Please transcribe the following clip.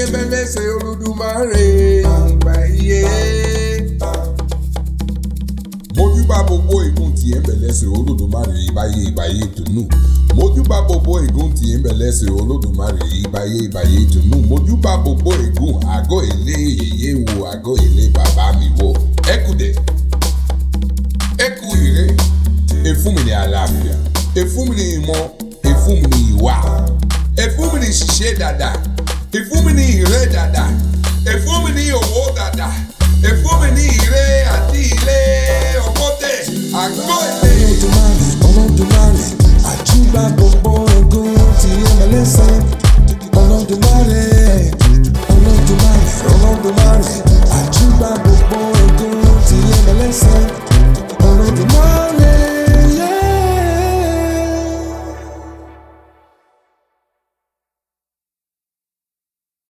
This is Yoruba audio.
ẹ̀mẹ́lẹ́sẹ̀ olódùmarè ìgbà iye. mojúbà gbogbo ègún tí ẹ̀mẹ́lẹ́sẹ̀ olódùmarè ìbáyé ìbáyé tùnú. mojúbà gbogbo ègún tí ẹ̀mẹ́lẹ́sẹ̀ olódùmarè ìbáyé ìbáyé tùnú. mojúbà gbogbo ègún àgọ́ ilé yèyé wo àgọ́ ilé bàbá mi wo. ẹ kú dé ẹ kú ire ẹ fún mi ní àlàáfíà ẹ fún mi ní ìmọ̀ ẹ fún mi ní ìwà ẹ fún mi ní ṣiṣẹ́ dáadáa